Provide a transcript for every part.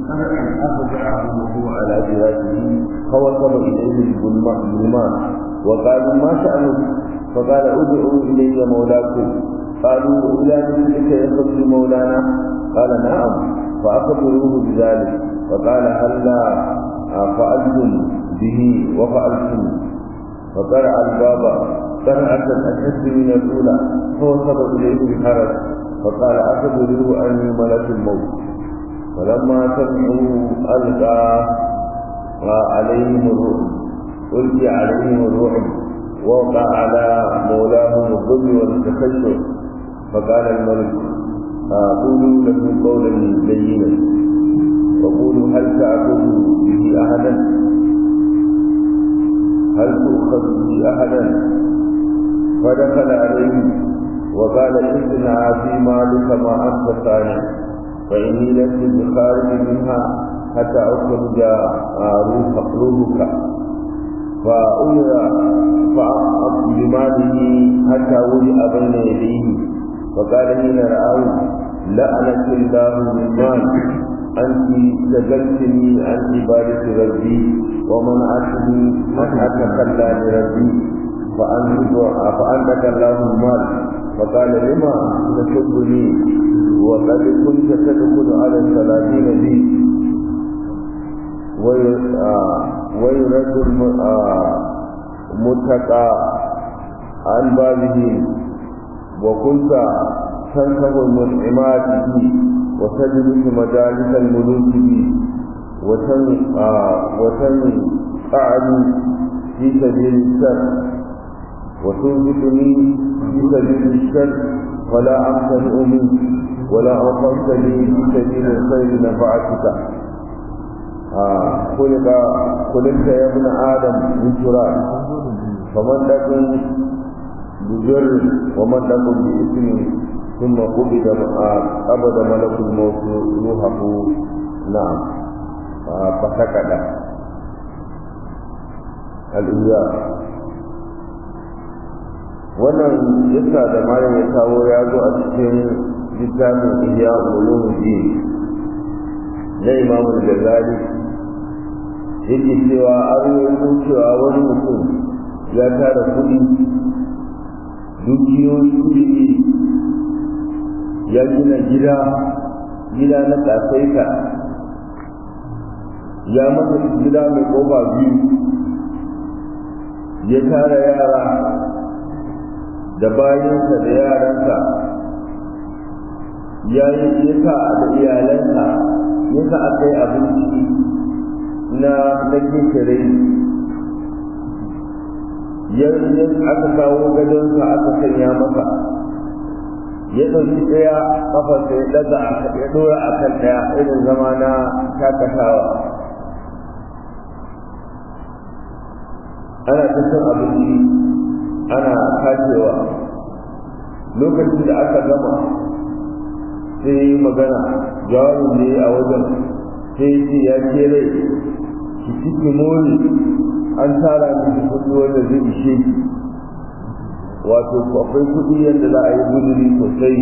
أفجعه وهو على فراشه فوصل إليه الظلمان وقالوا ما شأنك فقال ادعوا إلي مولاكم قالوا إلى مثلك يخرج مولانا قال نعم فأخبروه بذلك فقال هلا فعلتم به وفعلتم فقرع الباب قرعة أشد من الأولى فوصل إليه بحرج فقال أخبروه أني ملك الموت فلما سمعوا ألقى عليهم الرعب ألقي عليهم الرعب ووقع على مولاهم الظلم والتخشع فقال الملك قولوا له قولا لينا وقولوا هل تأخذ به أحدا هل تؤخذ به أحدا فدخل عليه وقال اصنع في مالك ما أنت صانع فإني لست بخارج منها حتى أخرج روحك فأمر بماله حتى وجع بين يديه فقال حين رآه لعنك الله من مال أنت شغلتني عن عبادة ربي ومنعتني أن أتخلى لربي فأنتك الله المال فقال لما تسبني وقد كنت تدخل على الثلاثين لي ويرد المتقى عن بابه وكنت تنكب المنعمات به وتجلس مجالس الملوك به وتنقعني في سبيل الشر وتنبتني في سبيل الشر فلا أمتنع منك ولا أوقفتني في سبيل الخير نفعتك خلق خلقت يا ابن آدم من تراب فمن لكم بجر ومن لكم بإثم ثم قبض قبض ملك الموت روحه نعم فسكت الإياه wannan yasa da malam ya kawo ya zo a cikin littafin ihya ulumuddin na imamu ghazali yake cewa an yi cewa wani mutum ya tara kuɗi dukiyoyi kuɗi ya gina gida gida na ƙasaita ya masa gida mai ƙofa biyu ya tara yara da bayansa da yaransa ya yi yasa da iyalansa yasa aka yi abinci na na kinkire yanzu aka kawo gadonsa aka sanya masa ya ɗauki ɗaya ƙafarsa ya ɗaga ya ɗora a kan ɗaya irin zama na shakatawa ana ta cin abinci ana kashewa lokacin da aka gama sai magana jawabin ne a wajen sai ce ya ce rai ki ciki mori an tara miki kuɗi wanda zai ishe ki wato akwai kuɗi yadda za a yi guduri sosai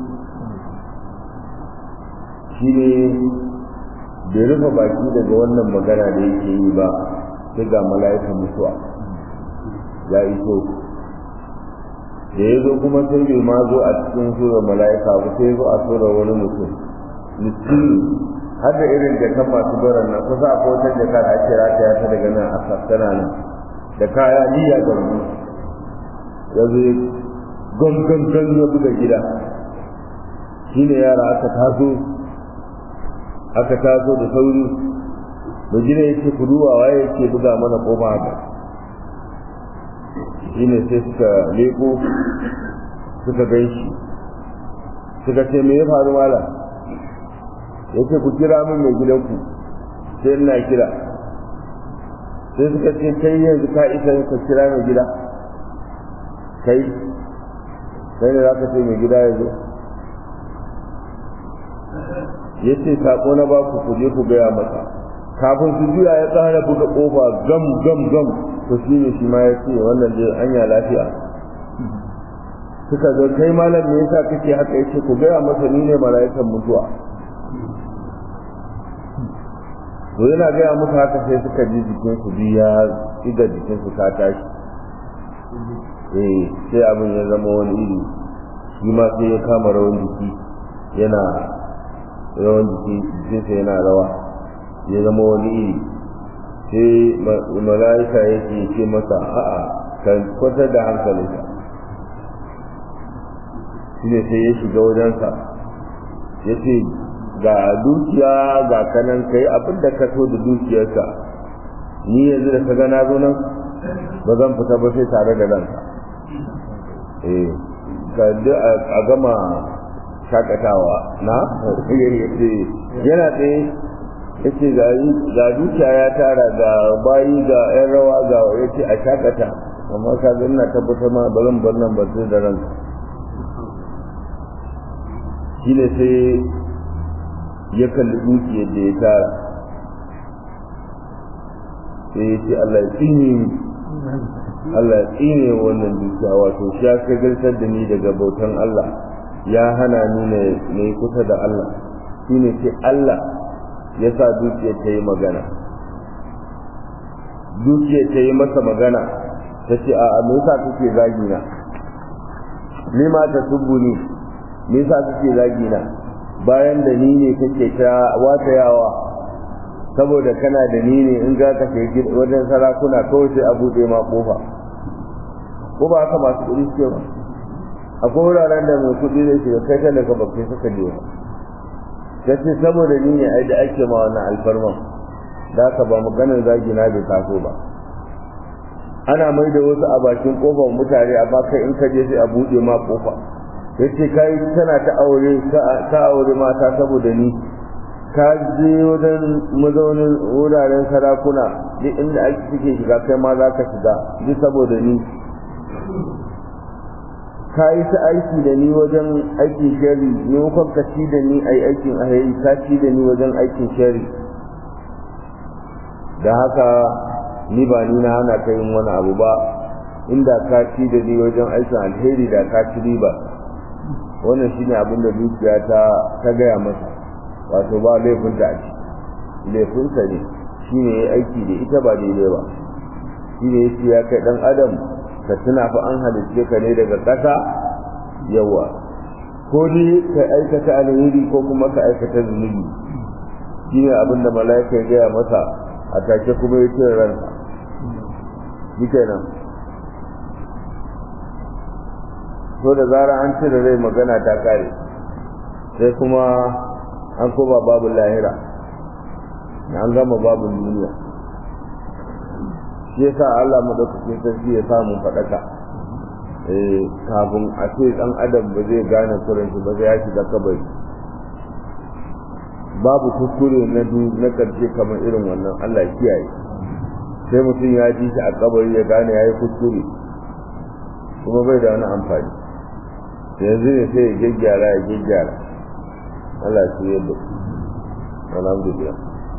shi ne bai rufe baki daga wannan magana da yake yi ba sai ga mala'ikan mutuwa ya iso da ya zo kuma sai bai ma zo a cikin surar mala'ika ba sai zo a surar wani mutum miskini har da irin jakan masu baran nan kusa a wata jaka da ake rataya ta daga nan a sassana nan da kaya niyya ga mu ya zo gangan gan ya buga gida shine yara aka taso aka taso da sauri mai gida yake kuduwa waye yake buga mana kofa haka shine sai suka leko suka gan shi suka ce me ya faru mala yace ku kira min mai gidanku sai ina kira sai suka ce kai yanzu ka isa ka kira mai gida kai kai ne za ka ce mai gida ya zo ya ce sako na ba ku ku je ku gaya masa kafin su juya ya tsara buga kofa gam gam gam to shi ne shi ma ya ce wannan dai anya lafiya suka zo kai malam me yasa kake haka yace ku gaya masa ni ne mala'ikan mutuwa to yana gaya musu haka sai suka ji jikinsu biyu ya iga jikinsu ta tashi eh sai abin ya zama wani iri shi ma sai ya kama rawan jiki yana rawan jiki jikinsa yana rawa ya zama wani iri sai mala'ika yake ce masa a'a kan kwatar da hankalinka shi ne sai ya shiga wajensa ya ce ga dukiya ga kanan kai abin da ka so da dukiyarka ni yanzu da ka gana zo nan ba zan fita ba sai tare da ranka eh ka a gama shakatawa na yana tsaye ya ce ga dukiya ya tara ga bayi ga yan rawa ga ya ce a shakata amma ka ga ina tabbatar ma ba zan bar nan ba sai da ranka shi ne sai ya kalli dukiyar da ya tara sai ya ce Allah ya tsine Allah ya tsine wannan dukiya wato shi ya kagartar da ni daga bautan Allah ya hana ni na yi kusa da Allah shi ne ce Allah ya sa dukiyar ta yi magana dukiyar ta yi masa magana ta ce a me yasa kake zagina ni ma ta subbuni me yasa kake zagina bayan da ni ne kake ta watayawa saboda kana da ni ne in ga ka shiga wajen sarakuna kawai sai a buɗe ma kofa ko ba haka masu kuɗi suke ba akwai wuraren da mai kuɗi zai shiga kai kan daga bakai suka je ba ta ce saboda ni ne ai da ake ma wannan alfarman da ka ba maganar zagina bai taso ba ana mai da wasu a bakin kofar mutane amma kai in ka je sai a buɗe ma kofa yace kai tana ta aure ta aure mata saboda ni ka je wajen mazaunin wuraren sarakuna duk inda ake suke shiga kai ma za ka shiga duk saboda ni ka yi ta aiki da ni wajen aikin shari maimakon ka ci da ni a aikin alheri ka ci da ni wajen aikin shari da haka ni ba ni na hana ka yin wani abu ba inda ka ci da ni wajen aikin alheri da ka ci riba wannan shine abin da dukiya ta ta gaya masa wato ba laifinta a ciki laifinsa ne shine ya aiki da ita ba daidai ba shine yace ya kai dan adam ka tuna fa an halicce ka ne daga ƙasa yawa ko dai ka aikata alheri ko kuma ka aikata zunubi shine abin da mala'ika ya gaya masa a take kuma ya ce ransa shi kenan so da zara an cire rai magana ta kare sai kuma an koba babu lahira an gama babu duniya shi yasa Allah madaukakin sarki ya samu faɗaka eh kafin a ce dan adam ba zai gane kuren shi ba zai ya shiga kabari babu kuskure na du na karshe kamar irin wannan Allah kiyaye sai mutum ya ji shi a kabari ya gane yayi kuskure kuma bai da wani amfani yanzu ne sai ya gyaggyara ya gyaggyara Allah shi yadda alhamdulillah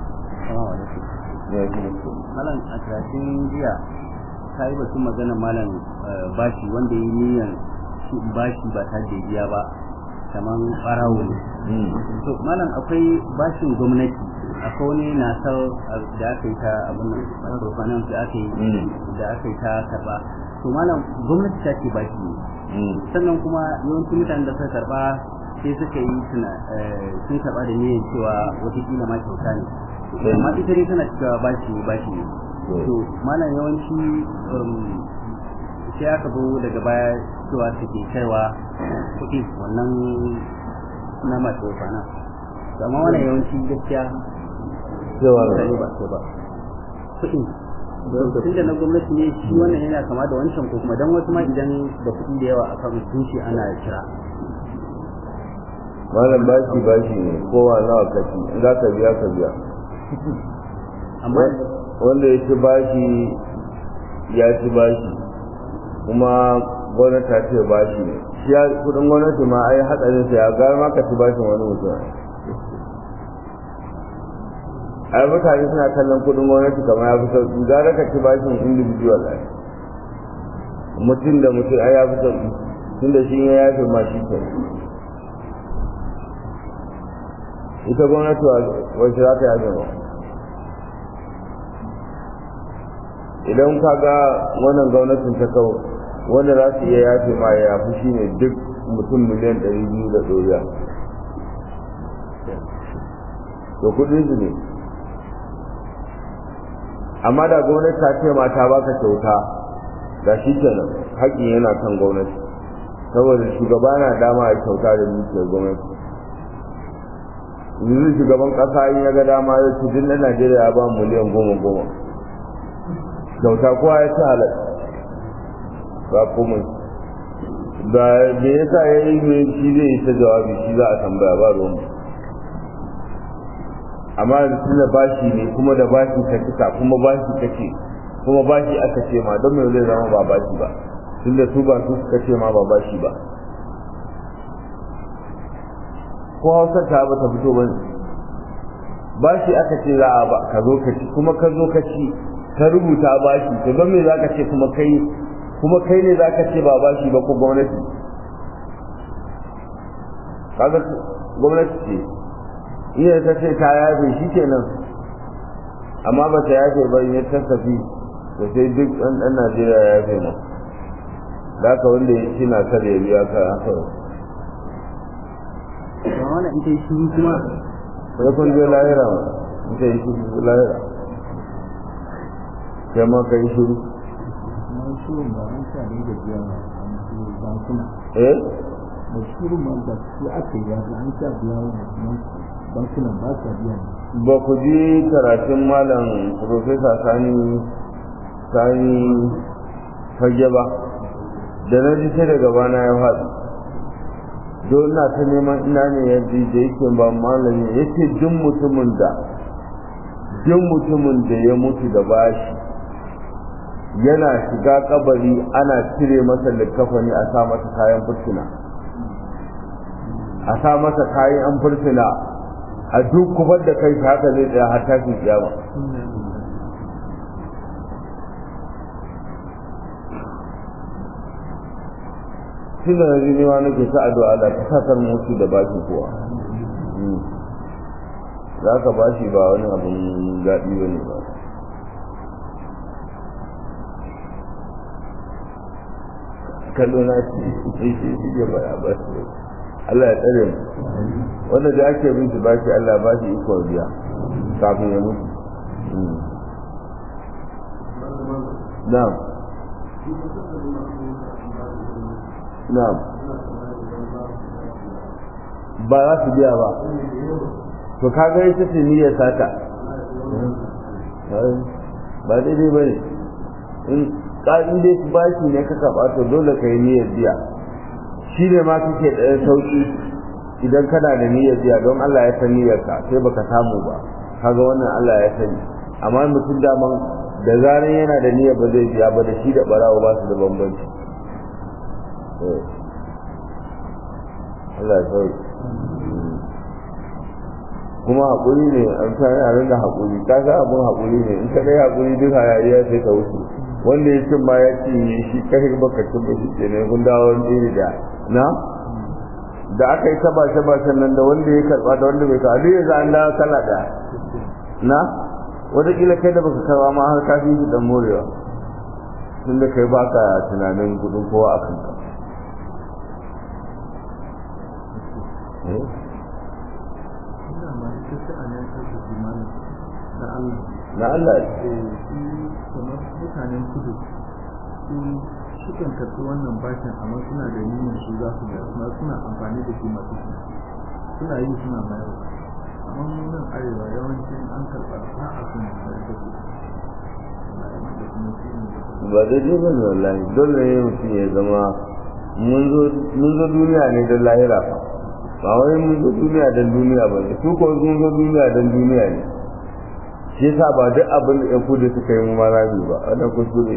malam a karatun jiya ka yi batun magana malam bashi wanda ya yi niyyar bashi ba ta da biya ba kamar farawo ne to malam akwai bashin gwamnati akwai wani nasar da aka yi ta abin nan microfinance da aka yi da aka yi ta karba to malam gwamnati ta ce bashi ne sannan kuma yawancin mutanen da suka karba sai suka yi sun karba da niyyar cewa watakila ma kyauta ne amma ita dai tana cewa bashi ne bashi ne to malam yawanci sai aka zo daga baya cewa take kaiwa kuɗi wannan na masu fana to amma wannan yawanci gaskiya cewa mutane ba su ba kuɗi tun da na gwamnati ne shi wannan yana kama da wancan ko kuma dan wasu ma idan da kuɗi da yawa akan zuci ana kira malam bashi bashi ne kowa nawa kashi in za ka biya ka biya amma wanda ya ci bashi ya ci bashi kuma gwamnati ta ce bashi ne shi ya kudin gwamnati ma ai hadarin sa ya gara ma ka ci bashin wani mutum ai mutane suna kallon kudin gwamnati kamar ya fi sauki gara ka ci bashin individual ai mutum da mutum ai ya fi sauki tun da shi ya yafe ma shi ke ita gwamnati wacce za ta yafe ba idan ka ga wannan gwamnatin ta kawo wanda za su iya yafe ma ya yafi shi ne duk mutum miliyan ɗari biyu da ɗoriya to kuɗin su ne amma da gwamnati ta ce ma ta baka kyauta da shi kenan haƙƙin yana kan gwamnati saboda shugaba na dama a kyauta da dukiyar gwamnati yanzu shugaban ƙasa in ya ga dama ya ce duk na najeriya ya ba miliyan goma goma kyauta kowa ya ci halar ba komai da me yasa ya yi me shi zai yi ta jawabi shi za a tambaya ba ruwan amma da tunda bashi ne kuma da bashi ka cika kuma bashi ka ce kuma bashi aka ce ma don me zai zama ba bashi ba tunda su ba su suka ce ma ba bashi ba ko hausa ta ba ta fito ba bashi aka ce za a ba ka zo ka ci kuma ka zo ka ci ka rubuta bashi to don me zaka ce kuma kai kuma kai ne zaka ce ba bashi ba ko gwamnati kaga gwamnati ce iya ta ce ta yafe shi kenan amma ba ta yafe ba ya tasafi to sai duk ɗan ɗan Najeriya ya yafe ma da ka wanda ya ci na kar ya biya ka haka ba wannan ita shi kuma sai kun je lahira ma ita yi shi lahira kai ma ka yi shiru eh da shirin man da su aka yi yaji an sha biya wa bankunan ba sa biya ne ba ku ji karatun malam profesa sani sani fage ba da na ji sai daga bana ya faɗi don na ta neman ina ne ya ji da yake ba malami ya ce duk mutumin da duk mutumin da ya mutu da bashi yana shiga kabari ana cire masa likkafani a sa masa kayan fursuna a sa masa kayan an fursuna a duk kufar da kai haka zai tsaya har tashin kiyama tunda na ji nema nake ta addu'a da ta sakar mutu da bashi kuwa za ka bashi ba wani abin daɗi ba ne ba kallo na shi shi shi ke baya ba shi Allah ya tsare mu wanda da ake bin shi bashi Allah ba shi iko biya kafin ya mutu na'am na'am ba za su biya ba to kaga ita ce niyyar sata ba daidai ba ne in ƙa'in dai bashi ne ka karɓa to dole ka yi niyyar biya shi ne ma kake da sauƙi idan kana da niyyar biya don Allah ya san niyyarka sai baka samu ba kaga wannan Allah ya sani amma mutum daman da zaran yana da niyyar ba zai biya ba da shi da barawo ba su da bambanci Allah ya sauki kuma haƙuri ne an sa yaran da haƙuri ka ga abun haƙuri ne in ka dai haƙuri duk hayaniya sai ka wuce wanda ya cin ma ya ci shi kai baka cin ba shi ke ne kun dawo wani iri da na da aka yi taba taba sannan da wanda ya karba da wanda bai karba duk yanzu an dawo kala ɗaya na wataƙila kai da baka karba ma har kafin shi dan morewa tunda kai baka tunanin kudin kowa a kanka na Allah kamar mutanen kudu su sukan karɓi wannan bashin amma suna da niyyar su za su bayar kuma suna amfani da shi masu shi suna yi suna bayar amma mu nan arewa yawancin an karɓa ba a sun bayar da su ba daidai ba ne wallahi dole ne mutum ya zama mun zo duniya ne don lahira fa ba wai mun zo duniya don duniya ba ne su ko sun zo duniya don duniya ne shi yasa ba duk abin da yan kudu suka yi mu ma rami ba wannan kuskure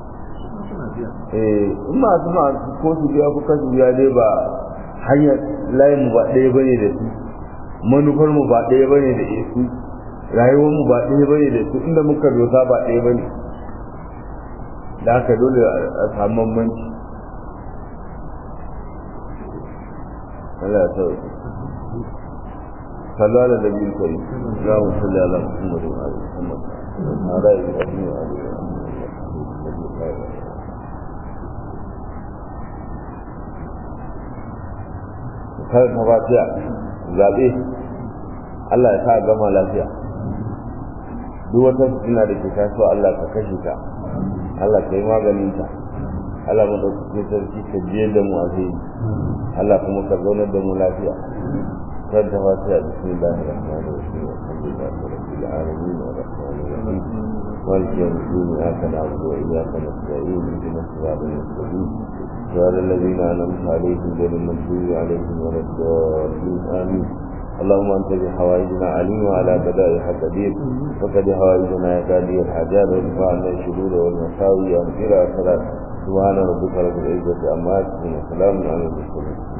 eh in masu ma ko su biya ko kasu biya dai ba hanyar layin mu ba ɗaya bane da su manufar mu ba ɗaya bane da su rayuwar mu ba ɗaya bane da su inda muka dosa ba ɗaya bane da haka dole a samu bambanci Allah ya sauke صلى على النبي الكريم اللهم صل على محمد وعلى محمد وعلى اله وصحبه kar ta fatiya zaɓe Allah ya sa gama lafiya duk wata fitina da ke tasowa Allah ka kashe ta Allah ka yi maganin ta Allah madaukakin sarki ka biye da mu a Allah kuma ka zaunar da mu lafiya kar ta fatiya bismillahir rahmanir rahim alhamdulillahi rabbil alamin arrahmanir rahim مالك يوم الدين إياك نعبد وإياك نستعين اهدنا الصراط المستقيم صراط الذين أنعمت عليهم غير المغضوب عليهم ولا الضالين آمين اللهم أنت بحوائجنا عليم وعلى بدائها قدير وقد حوائجنا يا قاضي الحاجات وارفع عنا الشرور والمساوي وانفر الصلاة سبحان ربك رب العزة عما يصفون وسلام على المرسلين